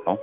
Oh.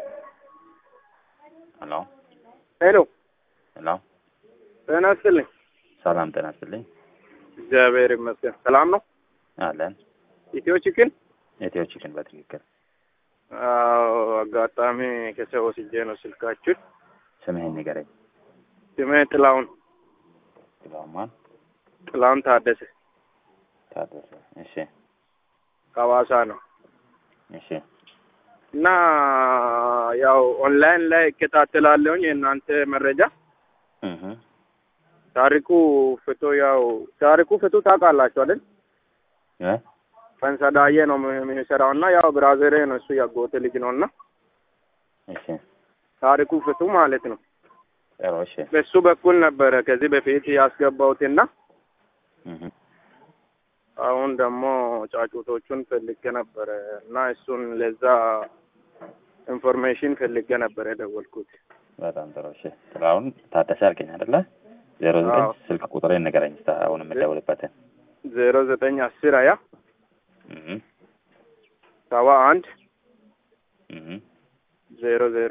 ሄሎ ሄሎ ሄሎ፣ ጤና ይስጥልኝ። ሰላም ጤና ይስጥልኝ። እግዚአብሔር ይመስገን ሰላም ነው። አለን ኢትዮ ቺክን ኢትዮ ቺክን በትክክል አዎ፣ አጋጣሚ ከሰው ወስጄ ነው ስልካችሁን። ስምህን ንገረኝ። ስሜ ጥላሁን ጥላሁን ጥላሁን ታደሰ ታደሰ። እሺ ከሐዋሳ ነው እሺ እና ያው ኦንላይን ላይ እከታተላለሁኝ የእናንተ መረጃ እህ ታሪኩ ፍቶ ያው ታሪኩ ፍቱ ታውቃላችሁ አይደል? እ ፈንሰዳዬ ነው የሚሰራው እና ያው ብራዘሬ ነው እሱ ያጎቴ ልጅ ነው እና እሺ ታሪኩ ፍቱ ማለት ነው። ጥሩ እሺ በሱ በኩል ነበረ ከዚህ በፊት ያስገባሁትና እህ አሁን ደግሞ ጫጩቶቹን ፈልጌ ነበረ እና እሱን ለዛ ኢንፎርሜሽን ፈልጌ ነበረ የደወልኩት። በጣም ጥሩ እሺ ጥላሁን ታደሰ አልከኝ አይደለ? ዜሮ ዘጠኝ አዎ። ስልክ ቁጥሬን ንገረኝ እስኪ አሁን የምደውልበትን። ዜሮ ዘጠኝ አስር ሀያ እህ ሰባ አንድ እህ ዜሮ ዜሮ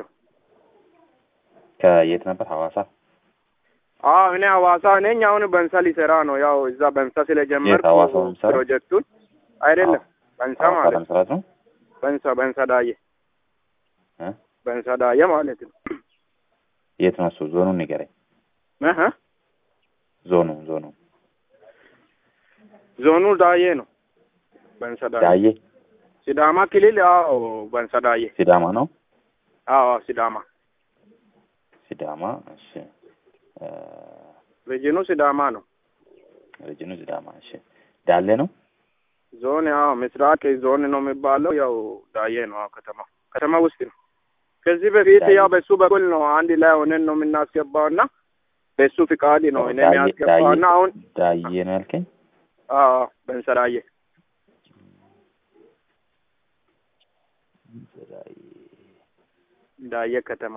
ከየት ነበር? ሐዋሳ። አዎ እኔ ሐዋሳ ነኝ። አሁን በንሳ ሊሰራ ነው። ያው እዛ በንሳ የት ስለጀመርኩ ሐዋሳ ነው የሚሰራው? ፕሮጀክቱን አይደለም በንሳ ሐዋሳ ማለት ለመስራት ነው። በንሳ በንሳ ዳዬ እ በንሳ ዳዬ ማለት ነው። የት ነው እሱ? ዞኑን ንገረኝ። እህ ዞኑ ዞኑ ዞኑ ዳዬ ነው። በንሳ ዳዬ ዳዬ ሲዳማ ክልል። አዎ በንሳ ዳዬ። ሲዳማ ነው። አዎ ሲዳማ ሲዳማ እሺ። እ ሪጅኑ ሲዳማ ነው። ሪጅኑ ሲዳማ እሺ። ዳሌ ነው። ዞን ያው ምስራቅ ዞን ነው የሚባለው። ያው ዳዬ ነው። አዎ ከተማ ከተማ ውስጥ ነው። ከዚህ በፊት ዳዬ። ያው በሱ በኩል ነው አንድ ላይ ሆነን ነው የምናስገባውና በሱ ፍቃድ ነው እኔ ዳዬ የሚያስገባውና አሁን ዳዬ ነው ያልከኝ? አዎ በንሰራዬ ዳዬ ከተማ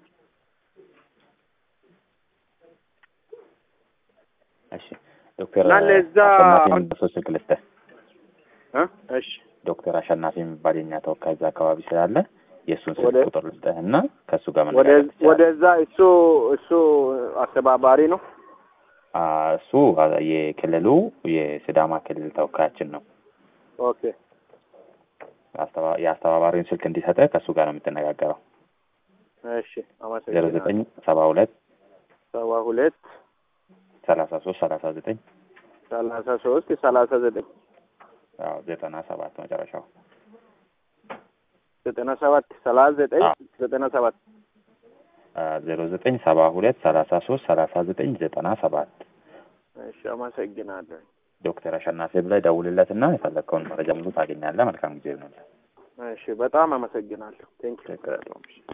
እሺ ዶክተር እና ለዛ አሸናፊ አሁን- የሚባል ሰው ስልክ ልስጥህ። እ እሺ ዶክተር አሸናፊ የሚባል የኛ ተወካይ እዛ አካባቢ ስላለ የእሱን ስልክ ወደ- ቁጥር ልስጥህ እና ከእሱ ጋር ወደ መነጋገር ትችላለህ። ወደዛ እሱ እሱ አስተባባሪ ነው። አ፣ እሱ አ፣ የክልሉ የሲዳማ ክልል ተወካያችን ነው። ኦኬ አስተባ- የአስተባባሪውን ስልክ እንዲሰጥህ ከእሱ ጋር ነው የምትነጋገረው። እሺ ዜሮ አመሰግናለሁ። ዘጠኝ ሰባ ሁለት ሰባ ሁለት ሰላሳ ሶስት ሰላሳ ዘጠኝ ሰላሳ ሶስት ሰላሳ ዘጠኝ አዎ ዘጠና ሰባት መጨረሻው ዘጠና ሰባት ሰላሳ ዘጠኝ አዎ። ዘጠና ሰባት ዜሮ ዘጠኝ ሰባ ሁለት ሰላሳ ሶስት ሰላሳ ዘጠኝ ዘጠና ሰባት እሺ አመሰግናለሁ። ዶክተር አሸናፊ ብለህ ደውልለት እና የፈለግከውን መረጃ ሙሉ ታገኛለህ። መልካም ጊዜ ይሆንልህ። እሺ በጣም አመሰግናለሁ። ቴንክ ችግር የለውም።